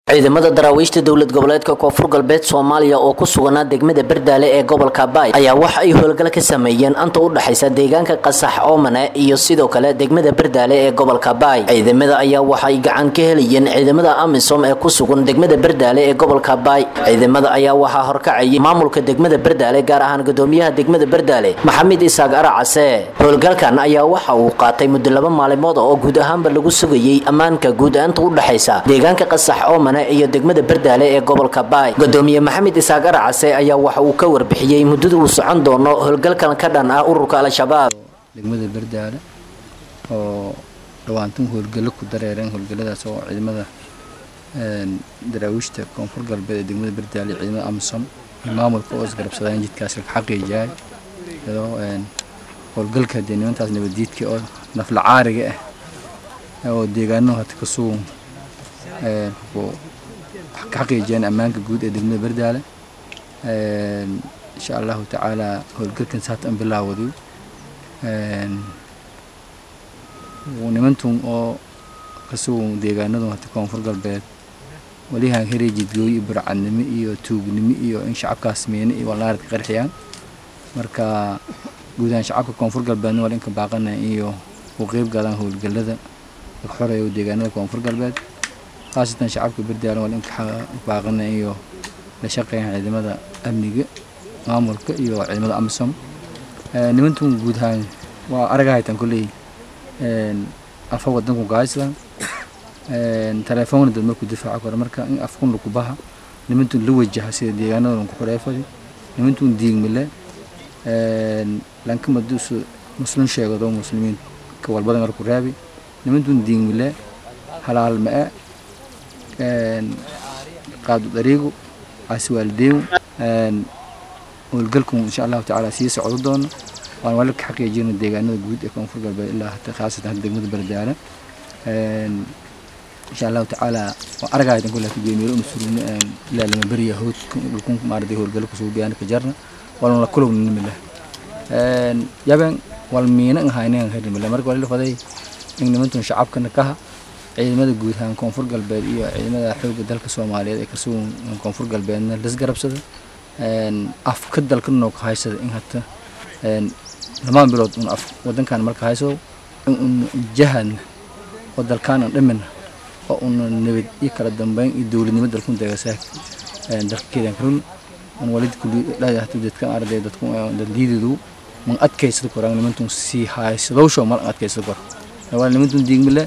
ciidamada daraawiishta dowlad goboleedka koonfur galbeed soomaaliya oo ku suganaa degmada bardaale ee gobolka baay ayaa waxa ay howlgal ka sameeyeen anta u dhexaysa deegaanka qasax oomane iyo sidoo kale degmada bardaale ee gobolka baay ciidamada ayaa waxay gacan ka helayeen ciidamada amisom ee ku sugan degmada bardaale ee gobolka baay ciidamada ayaa waxaa horkacayay maamulka degmada bardaale gaar ahaan gudoomiyaha degmada bardaale maxamed isaaq aracase howlgalkan ayaa waxa uu qaatay muddo laba maalimood oo guud ahaanba lagu sugayay ammaanka guud aanta u dhexaysa deegaanka qasax oomane iyo degmada bardaale ee gobolka baay gudoomiye maxamed isaaq aracase ayaa waxa uu ka warbixiyey muddada uu socon doono howlgalkan ka dhan ah ururka al-shabaab degmada bardaale oo dhawaantan howlgallo ku dareereen howlgalladaas oo ciidamada daraawiishta koonfur galbeed ee degmada bardaale ciidamada amisom iyo maamulka oo isgarabsadaan jidkaas ka xaqiijiyaay iyadoo howlgalka dee nimantaas nabaddiidka oo nafla caariga ah oo deegaano hata ka sugan ka xaqiijiyeen ammaanka guud ee degmada bardaale insha allahu tacaala howlgalkan saata an bilaawday nimantun oo kasugan deegaanadu hata koonfur galbeed walihaan heray jidgooyo iyo burcadnimo iyo tuugnimo iyo in shacabkaas miine iyo walnaaradka qarxiyaan marka guud ahaan shacabka koonfur galbeedna wala inka baaqana iyo u qeyb galaan howlgalada laga xoreeyo deegaanada koonfur galbeed khaasatan shacabka berdaalan waa inka baaqana iyo la shaqeeyaan ciidamada amniga maamulka iyo ciidamada amisom nimantun guud ahaan waa araga haytaan kolley afa wadanku gahayslan telefoonna dad markuu difaaca karo marka in afkun laku baha nimantun la wajaha sida deegaanada lanku xoreefadi nimantun diigmile lanka maduusu muslim sheegado muslimiin ka walbada marku raabi nimantun diigmile halaal ma-e qaadu dariigu caasi waalideeyu howlgalku insha allahu tacaala sii socdo doono waan wali ka xaqiijina deegaanada guud ee koonfur galbeed ilaa hata khaasatan hata degmada bardaale insha allahu tacaala waa aragaydan kulle hata geemiyelo una surugna ilaa lama beriya hood dhulkun maarday howlgalo kusuu biyaan ka jarna walna la kulowna nimile yaben wal miina ahaynan harimile marka wali faday in nimantun shacabkana kaha ciidamada guud ahaan koonfur galbeed iyo ciidamada xoogga dalka soomaaliyeed ee kasugan koonfur galbeedna lasgarabsada afka dalka noo ka haysada in hata lamaan bilood un af wadankan marka hayso in un jahadna oo dalkaan aan dhamina oo una nabad iyo kala dambeyn iyo dowladnimo dalkun deegasaa dalkeedan karun un walid kulli hata dadka arday dadku dadliididu man adkaysada koraan nimantun sii haysadowsho mal adkaysada kor waa nimantun diigmile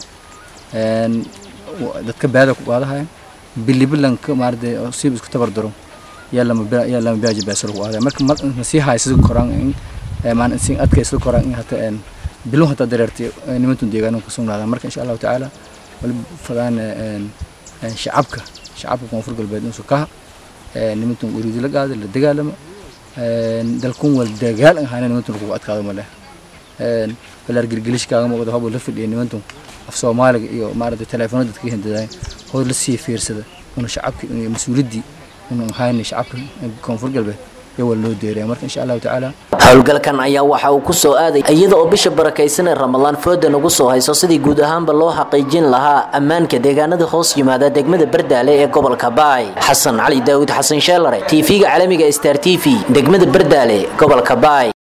dadka baada ku qaadahayan bilibilanka maarade siib isku tabar daro yaa lama yaa lama baaji baasal ku qaadaya marka mar sii haysada koraan in maan si adkaysada koraan in hata bilun hata dareertay nimantun deegaano ka sugnaadaan marka insha allahu tacaala wali fadaan shacabka shacabka koonfur galbeed insu kaha nimantun uriidi la qaada la dagaalamo dalkun wal dagaal ahayna nimantun kugu adkaado male balaar gilgilishkaaga muuqda hobo la fadhiya nimantun af soomaaliga iyo maaragtay telefoonada dadka hindadaay hood la sii fiirsada una shacabka iyo mas-uuliyaddii una ahayna shacabka koonfur galbeed iyo waa loo deeraya marka insha allahu tacaala howlgalkan ayaa waxa uu ku soo aaday iyada oo bisha barakaysan ee ramadaan fooda nagu soo hayso sidii guud ahaanba loo xaqiijin lahaa ammaanka deegaanada hoos yimaada degmada bardaale ee gobolka baay xasan cali daawud xasan sheelare tv-ga caalamiga star t v degmada bardaale gobolka baay